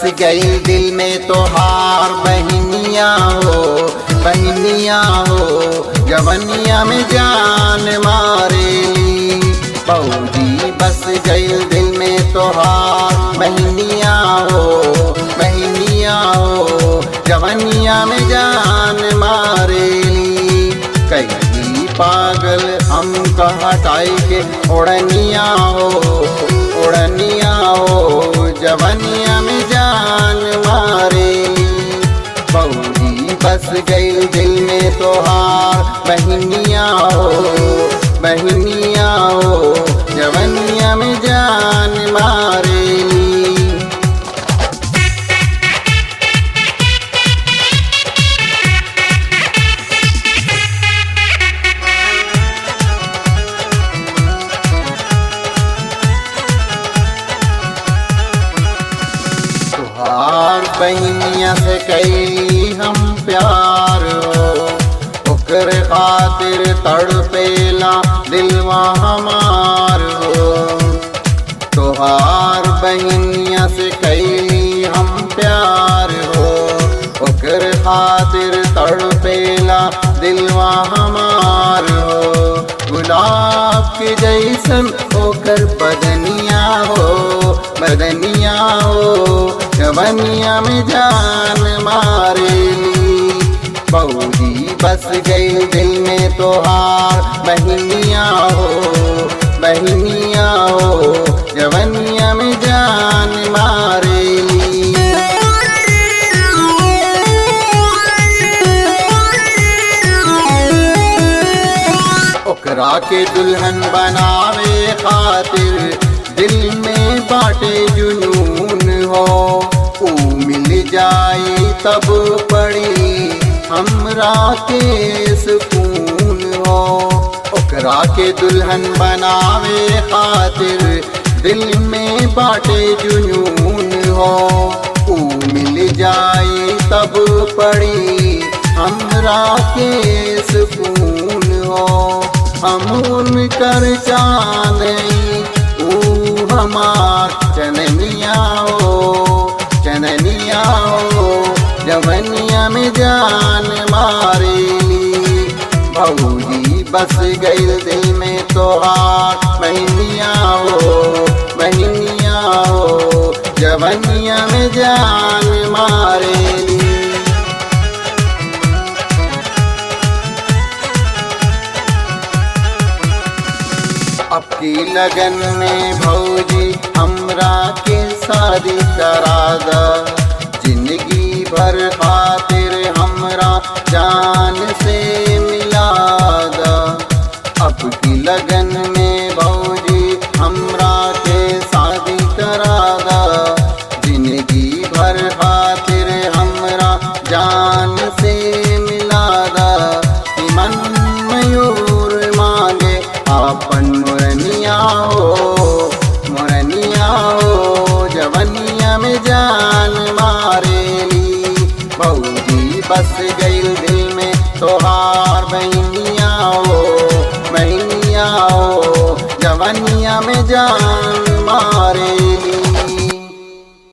गई दिल में तोहार बहनिया हो बहनिया हो जवनिया में जान मारेली बऊजी बस गई दिल में तोहार बहनिया हो बहनिया हो जवनिया में जान मारेली कई पागल हम हटाई के उड़निया हो उड़निया हो जवनिया में जान मारेली बऊजी बस गई दिल में तोहार बहनिया हो बहनिया हो जवनिया में जान मारेली तुहार बहनिया से कैली हम प्यार हो ओकर खातिर तड़पेला दिलवा हमार हो तुहार बहनिया से कैली हम प्यार हो ओकर खातिर तड़पेला दिलवा हमार हो गुलाब के जैसन ओकर बदनिया हो बदनिया हो जवनिया में जान मारेली बऊजी बस गई दिल में तोहार बहनिया हो बहनिया हो जवनिया में जान मारेली ओकरा के दुल्हन बनावे खातिर दिल में बाटे जुनून हो ऊ मिल जाई तब पड़ी हमरा के सुकून हो ओकरा के दुल्हन बनावे खातिर दिल में बाटे जुनून हो ऊ मिल जाई तब पड़ी हमरा के सुकून हो हम उनकर चांद ऊ हमार चननिया हो चननिया हो जवनिया में जान मारेली बहूजी बस गई दिल में तोहार बहनिया हो बहनिया हो जवनिया में जान मारेली अब की लगन में भौजी हमरा के शादी करा द जिंदगी भर खातिर हमरा जान से मिला द अब की लगन में भौजी हमरा के शादी करा द जिंदगी भर खातिर हमरा जान से मिला द मन मयूर मांगे अपन मुरनिया हो मुरनिया हो जवनिया में जान मारेली बऊजी बस गई दिल में तोहार बहनिया हो बहनिया हो जवनिया में जान मार